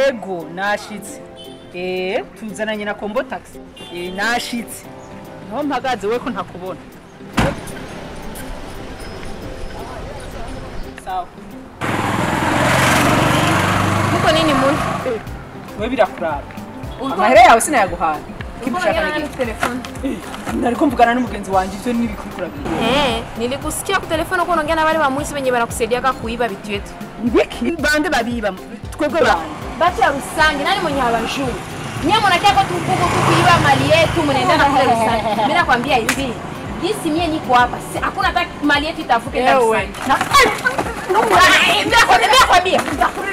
ego nashitse eh tuzananye na kombo taxi eh nashitse niho mpagaze we ko ntakubona sawa muko nini muntu we birakuraba amahera yawe sinayaguhaye kimushaka nige telefone nariko mvugana n'umugenzi wanje ivyo n'ibikurikirabiri eh nilikusikia ku telefone uko unaongea na wale wamwisi wenye wanakusaidiaka kuiba vitu vyetu ibiki bande babiba twebwe bande batu ya Rusangi nani mwenye hawajui nyie mnakia kwa tukuku tu kuiba mali yetu mnaendana kule Rusangi mimi nakwambia hivi jinsi mie niko hapa si- hakuna hata mali yetu itavuke na Ewe. Rusangi na nakwambia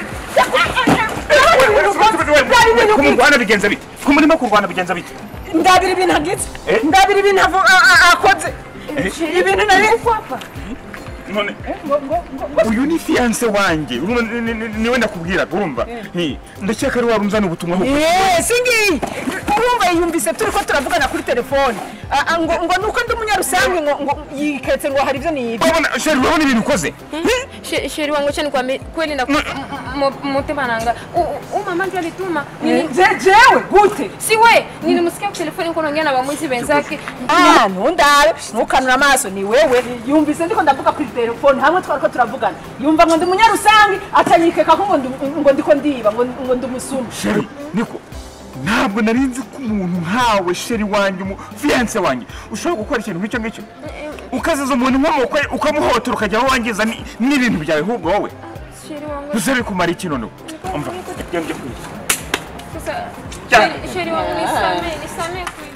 kumurwana bigenza bite kumurimo kurwana bigenza bite ndabira ibintu agize Eh? ndabira ibintu avu- a- a- akoze ibintu nari none uyu ni fiyanse wanjye urumva ni- ni- ni- niwe ndakubwiraga urumva Nti, ndakeka ari wari unzana ubutumwa ahubwo. Eh, singi urumva yumvise turi ko turavugana kuri telefone Ah, ah, ngo ngo nuko ndi umunyarusange ngo ngo yiketse ngo hari ibyo niyibye urabona sheri urabona ibintu ukoze She- sheri wangu acha nikwambie kweli na mutema nanga u mama ndio alituma Nili- Je- jewe gute si we nilimsikia kwa telefoni uko unaongea na wamwizi wenzake Ah, ntundabe ntukanura amaso ni wewe yumvise ndiko ndavuga kuri telefone hamwe twari ko turavugana yumva ngo ndi umunyarusange atanyikeka ko ngo ndi- ngo ndiko ndiba ngo ngo ndi umusuma sheri niko ntabwo nari nzi ko umuntu nkawe sheri wanjye umu fiyanse wanjye ushobora gukora ikintu nk'icyo ngicyo ukaziza umuntu inkomoko ye ukamuhotora ukajya aho wangiza ni- n'ibintu byawe ahubwo wowe sheri wangu gusa bikumara iki noneho umva njya njya kwiga sasa Cyane. sheri- sheri wangu nisamee nisamee kweli